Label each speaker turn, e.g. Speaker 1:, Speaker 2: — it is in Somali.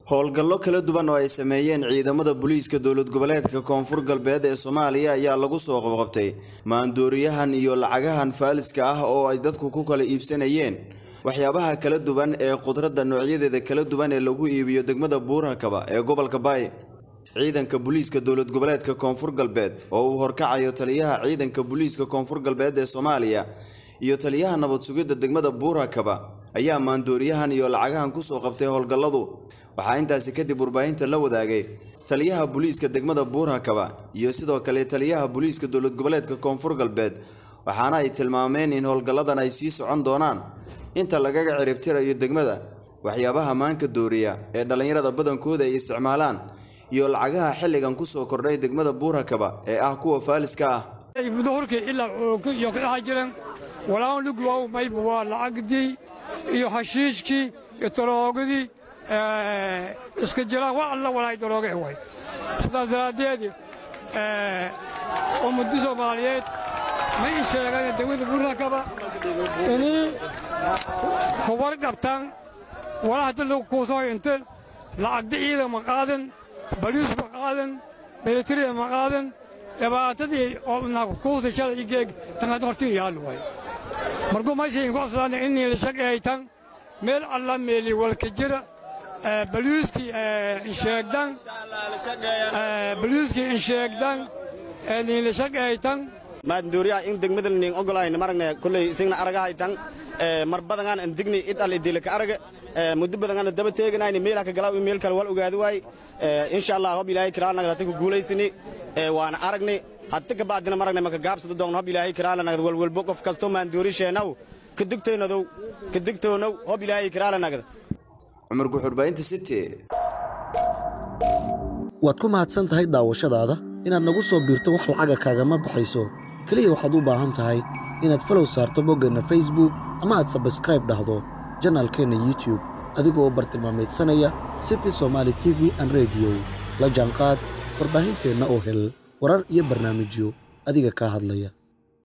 Speaker 1: howlgallo kala duwan oo ay sameeyeen ciidamada booliiska dowlad goboleedka koonfur galbeed ee soomaaliya ayaa lagu soo qabqabtay maandooriyahan iyo lacagahan faaliska ah oo ay dadku ku kala iibsanayeen waxyaabaha kala duwan ee khudradda noocyadeeda kala duwan ee lagu iibiyo degmada buurakaba ee gobolka baay ciidanka booliiska dowlad goboleedka koonfur galbeed oo uu horkacayo taliyaha ciidanka booliiska koonfur galbeed ee soomaaliya iyo taliyaha nabad sugidda degmada buurakaba ayaa maandooriyahan iyo lacagahan kusoo qabtay howlgalladu waxaa intaasi kadib warbaahinta la wadaagay taliyaha booliiska degmada buurakaba iyo sidoo kale taliyaha booliiska dowlad goboleedka koonfur galbeed waxaana ay tilmaameen in howlgalladan ay sii socon doonaan inta lagaga ciribtirayo degmada waxyaabaha maanka dooriya ee dhallinyarada badankooda ay isticmaalaan iyo lacagaha xilligan kusoo kordhay degmada buurakaba ee ah kuwa faaliska ah
Speaker 2: mudahurkii ilaa iyo ka dhaxa jiran walaan lugwaw mayba waa lacagdii iyo hashiishkii iyo daroogadii iska jiraan wax alla walaay darooge way sidaas daraaddeed ummadda soomaaliyeed ma ii sheegaan degmada buurakaba inay kubar dhabtaan walaa hadda lagu kuusoo inte lacagda ciidan ma qaadan baliis ma qaadan milatariya ma qaadan dhibaatadii oo kuusa shalay igeeg tanad hortii yaal way markuu meeshay ku aslaan inii la shaqeeytan meel alla meeli walka jira baliiskii insheegdan baliiskii insheegdan nii la shaqeeytan
Speaker 3: maandooriyaha in degmada nin ogolayna maragna kulley isagna aragahaytan mar badangaan an digni id al idilaka araga muddo badangaan daba teeganayni meelha ka galaaw in meel kale wal ogaadi waay insha allah hob ilaahay kiraanagad hata ku guulaysini waana aragni hata ka bacdina maragna maka gaabsada doogno hob ilaahay kiraalanagad walwalbo qof kasto maandoori sheenaw ka digtoonadow ka digtoonow hob ilaahay kiraalanagad
Speaker 1: cumar guxurbaahinta city
Speaker 4: waad ku mahadsan tahay daawashadaada inaad nagu soo biirto wax lacaga kaagama baxayso keliya waxaad u baahan tahay inaad falow saarto boggeenna facebook ama aad sabskraib dhahdo janaalkeenna youtube adigoo bartilmaameedsanaya city somaali t v an rediyo la jaanqaad warbaahinteenna oo hel warar iyo barnaamijyo adiga kaa hadlaya